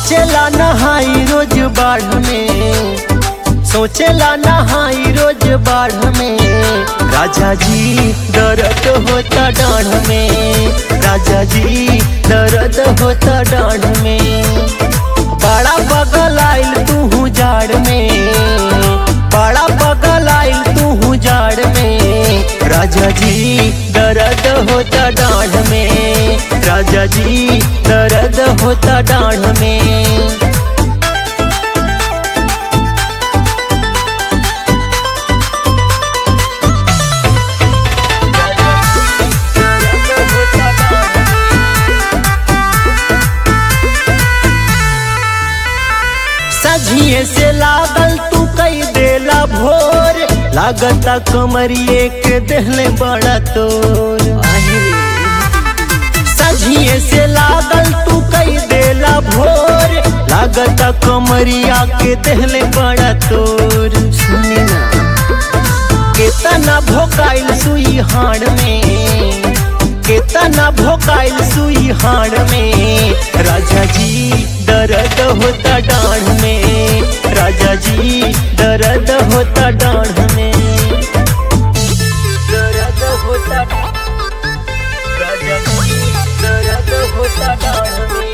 सोचेला नहाई रोज बाढ़ में सोचेला नहाई रोज बाढ़ में राजा जी दर्द होता डाढ़ में राजा जी दर्द होता डाढ़ में बड़ा बगल आइल तू जाड़ में बड़ा बगल आइल तू जाड़ में राजा जी दर्द होता डाढ़ में राजा जी दर्द होता डाढ़ में सझिए से लागल तू कई देला भोर लागता कमरिए के देहले बड़ा तोर सझिए से लागल तू कई देला भोर लागता कमरिया के देहले बड़ा तोर सुनी ना केतना भोकाइल सुई हाड़ में केतना भोकाइल सुई हाड़ में राजा जी दर्द होता डाढ़ में राजा जी दर्द होता डाढ़ में दर्द होता राजा जी दर्द होता डाढ़ में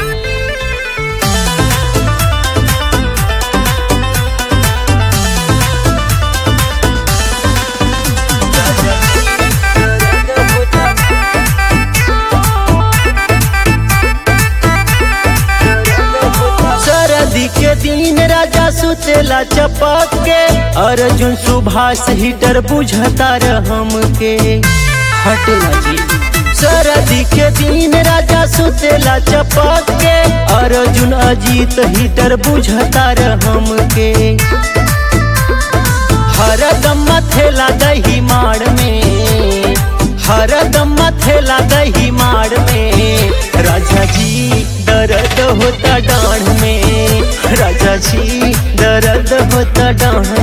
सरदी के दिन राजा सुतेला चपक के अर्जुन सुभाष हीटर बुझता रहम के हटेला जी सरदी के दिन राजा सुतेला चपक के अर्जुन अजीत हीटर बुझता रहम के हरदम मथेला दही माड़ में हरदम मथेला दही माड़ में राजा जी दर्द होता डाढ़ में राजा जी दर्द होता डाढ़